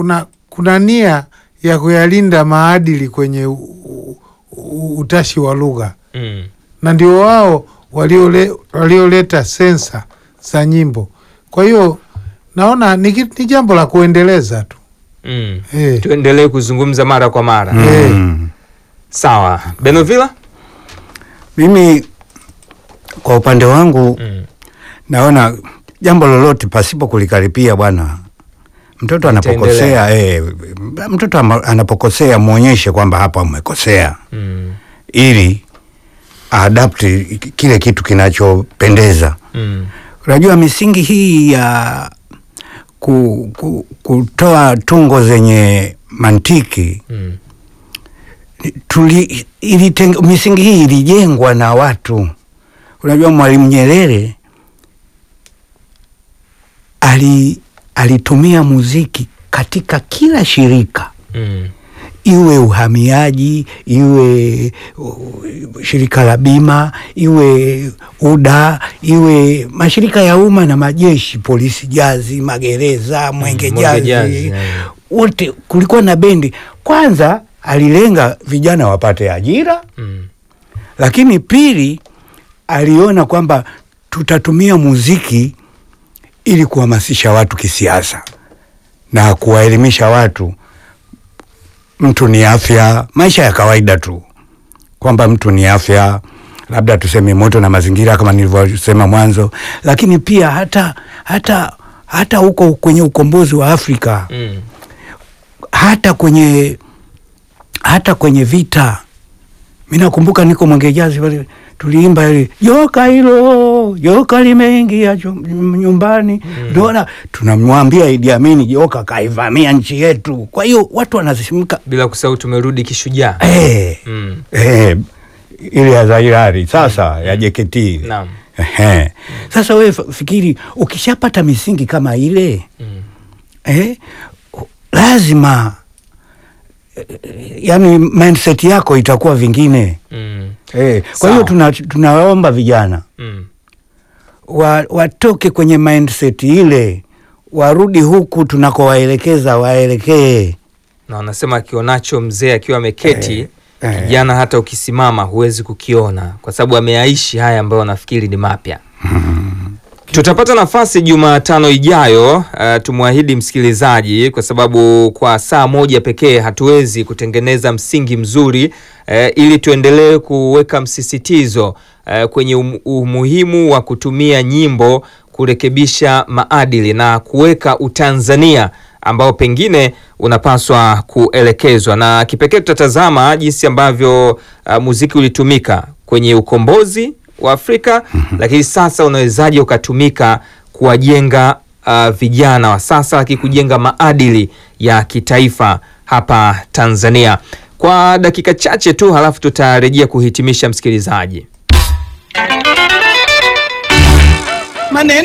kuna kuna nia ya kuyalinda maadili kwenye u, u, u, utashi wa lugha Mm. na ndio wao waliole, walioleta sensa za nyimbo. Kwa hiyo naona ni, ki- ni jambo la kuendeleza tu Mm. eh. Tuendelee kuzungumza mara kwa mara. Eh. Mm. Sawa. Benovila? Mimi kwa upande wangu Mm. naona jambo lolote pasipo kulikaripia bwana, mtoto anapokosea eh, mtoto ama- anapokosea mwonyeshe kwamba hapa umekosea, Mm. ili aadapti kile kitu kinachopendeza. Mm. Unajua misingi hii ya ku, ku, kutoa tungo zenye mantiki Mm. tuli, iliteng, misingi hii ilijengwa na watu. Unajua Mwalimu Nyerere ali, alitumia muziki katika kila shirika Mm. iwe uhamiaji, iwe uh, shirika la bima, iwe UDA, iwe mashirika ya umma na majeshi, polisi jazi, magereza, mwenge Mwenge jazi, Jazi, yeah. wote kulikuwa na bendi. Kwanza alilenga vijana wapate ajira, Mm. lakini pili aliona kwamba tutatumia muziki ili kuhamasisha watu kisiasa na kuwaelimisha watu mtu ni afya, maisha ya kawaida tu, kwamba mtu ni afya, labda tuseme moto na mazingira kama nilivyosema mwanzo, lakini pia hata hata hata huko kwenye ukombozi wa Afrika Mm. hata kwenye hata kwenye vita. Mi nakumbuka niko Mwengejazi pale tuliimba ile joka hilo joka limeingia chum- nyumbani, ndoona tunamwambia Idi Amin joka kaivamia nchi yetu. Kwa hiyo watu wanazisimka Bila kusahau tumerudi kishujaa. eh, Mm. eh, ile ya Zairari sasa ya JKT Naam. Ehe. Sasa wewe f- fikiri ukishapata misingi kama ile Mm. eh, lazima eh, yani mindset yako itakuwa vingine Mm. eh. Kwa Sawa. hiyo tuna, tunawaomba vijana Mm. wa, watoke kwenye mindset ile warudi huku tunakowaelekeza waelekee. Na wanasema akionacho mzee akiwa ameketi Eh, eh. kijana hata ukisimama huwezi kukiona kwa sababu ameaishi haya ambayo wanafikiri ni mapya. Tutapata nafasi Jumatano ijayo, uh, tumwahidi msikilizaji, kwa sababu kwa saa moja pekee hatuwezi kutengeneza msingi mzuri uh, ili tuendelee kuweka msisitizo uh, kwenye um, umuhimu wa kutumia nyimbo kurekebisha maadili na kuweka utanzania ambao pengine unapaswa kuelekezwa, na kipekee tutatazama jinsi ambavyo uh, muziki ulitumika kwenye ukombozi wa Afrika, lakini sasa unawezaje ukatumika kuwajenga uh, vijana wa sasa, lakini kujenga maadili ya kitaifa hapa Tanzania. Kwa dakika chache tu, halafu tutarejea kuhitimisha msikilizaji. maneno